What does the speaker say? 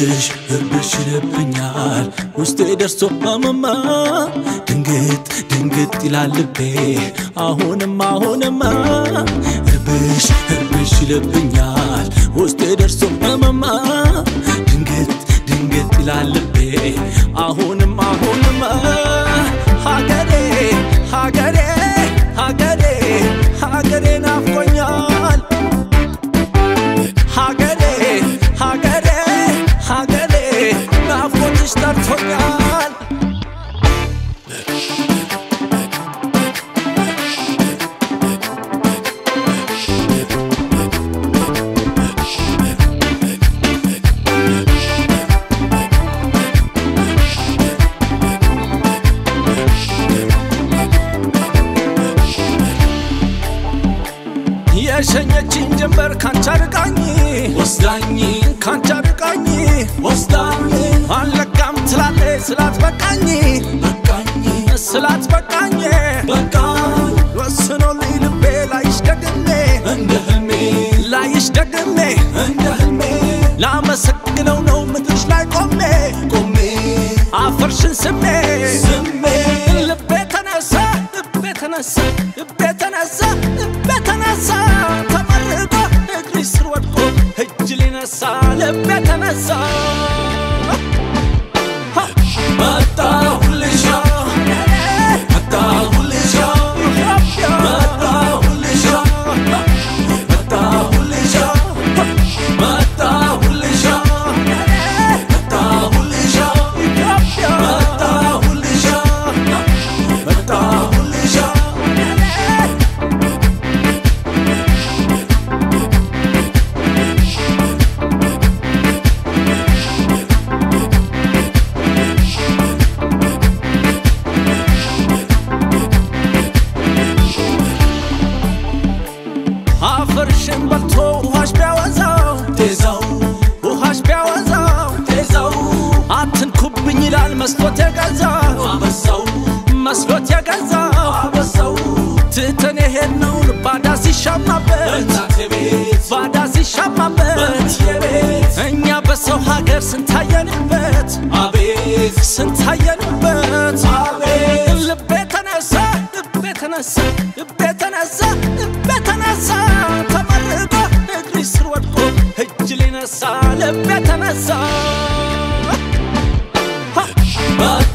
እርብሽ እርብሽ ይልብኛል ውስጤ ደርሶ አመማ ድንግጥ ድንግጥ ይላል ልቤ አሁንም አሁንማ እርብሽ እርብሽ ይልብኛል ውስጤ ደርሶ አመማ ድንግጥ ድንግጥ ይላል ልቤ አሁንም አሁንማ ሀገሬ ሀገሬ ሀገሬ ሀገሬ ናፍቆኛል ሀገሬ ሀገሬ ሀገሬ ናፍቆትሽ ጠርቶኛል የሸኘችኝ ጀንበር ካንቻ ርቃኝ ወስዳኝ ካንቻ ርቃኝ ወስዳኝ አለቃም ትላለ ስላት በቃኝ በቃኝ ስላት በቃኝ በቃኝ ወስኖልኝ ልቤ ላይሽ ደግሜ እንደ ህልሜ ላይሽ ደግሜ እንደ ህልሜ ላመሰግነው ነው ምድርሽ ላይ ቆሜ ቆሜ አፈርሽን ስሜ ስሜ ልቤ ተነሳ ልቤ ተነሳ ልቤ ተነሳ ልቤ ተነሳ ተመርቆ እግሪ ስር ወድቆ እጅ ሊነሳ ልቤ ተነሳ መጣሁልሻ መጣሁልሻ መጣሁልሻ መጣሁልሻ መጣሁልሻ መጣሁልሻ መጣሁልሻ መጣሁልሻ አፈርሽን በልቶ ውሃሽ ቢያወዛው ቴዛው ውሃሽ ቢያወዛው ቴዛው አትንኩብኝ ይላል መስሎት የገዛው አበሳው መስሎት የገዛው አበሳው ትተን የሄድነውን ባዳ ሲሻማበት ባዳ ሲሻማበት እኛ በሰው ሀገር ስንታየንበት አቤት ስንታየንበት አቤት ልቤ ተነሳ ልቤ ተነሳ ልቤ ተነሳ ልቤ ተነሳ ተመርቆ እግሪ ስር ወድቆ እጅ ሊነሳ ልቤ ተነሳ